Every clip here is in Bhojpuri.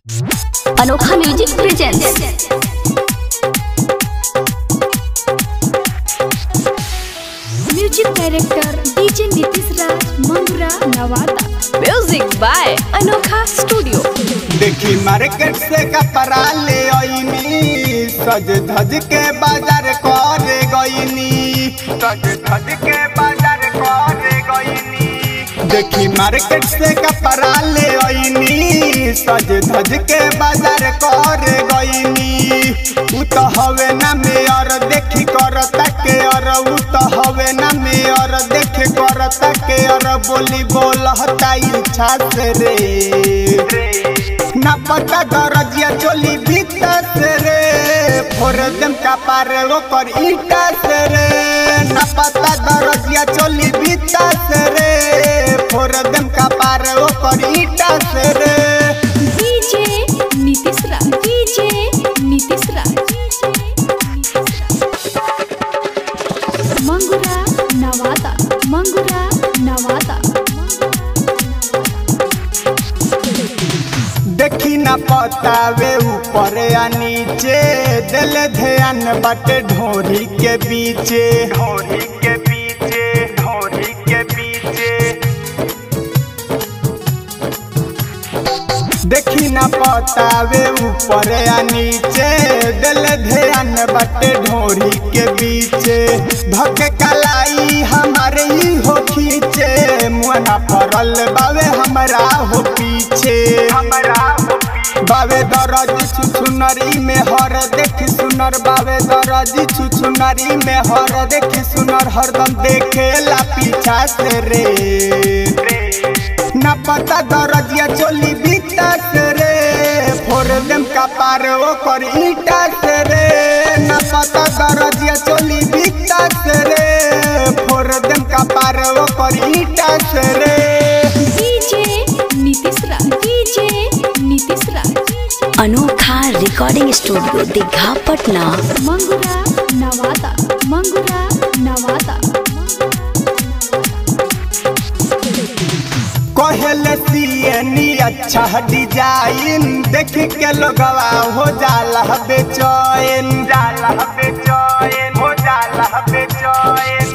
अनोखा music presents music director DJ Nitish Raj Mangra Nawada music by Anokha studio देखी मार्केट से कपड़ा ले आईनी सज धज के बाजार करे गईनी सज धज के बाजार करे गईनी देखी मार्केट से कपड़ा ले आईनी सज धज के बाजार करे गईनी उ तो हवे ना मेयर देखी करता के और उ तो हवे ना मेयर देखी करता के और बोली बोलता इच्छा से रे ना पता दरजिया चोली भीतर से रे फोर दम का पार ओकर ईटा से रे ना पता दरजिया चोली भीतर से रे फोर दम का पार ओकर ईटा से रे डीजे नीतीश राज डीजे नीतीश राज मंगुरा नवादा मंगुरा नवादा देखी ना पतावे ऊपर या नीचे दिल ध्यान बाटे ढोरी के बीचे ढोरी के पीछे ढोरी के पीछे देखी ना पतावे ऊपर या नीचे दिल ध्यान बाटे ढोरी के बीचे धक कलाई हमारे ही हो खींचे मुहना परल बावे हमरा हो पीछे हमरा बावे दरजी छुछुनरी में हर देखी सुनर बावे दरजी छुछुनरी में हर देखी सुनर हरदम देखेला पीछा से रे ना पता दरजिया चोली बीता से रे फोर देम का पार ओकर ईटा से रे ना पता दरजिया चोली बीता से रे फोर देम का पार ओकर ईटा से रे DJ Nitish Raj DJ Nitish Raj Anokha recording studio Digha Patna Mangura Nawada Mangura Nawada कहले सियनी अच्छा डिजाइन देख के लोगवा हो जाला बेचैन जाला बेचैन हो जाला बेचैन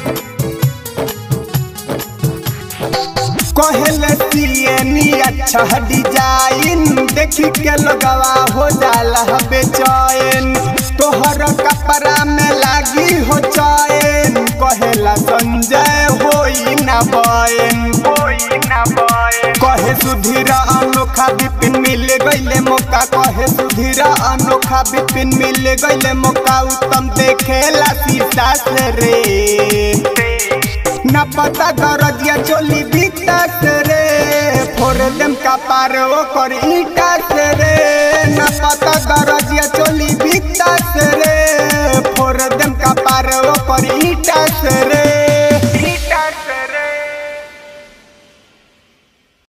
कहले सियनी अच्छा डिजाइन देख के लोगवा हो जाला बेचैन तोहर कपड़ा में लागी हो चैन कहेला संजय होई ना बयन होई ना बयन कहे सुधीर अनोखा बिपिन मिल गईले मौका कहे सुधीर अनोखा बिपिन मिल गईले मौका उत्तम देखेला शीशा से रे ना पता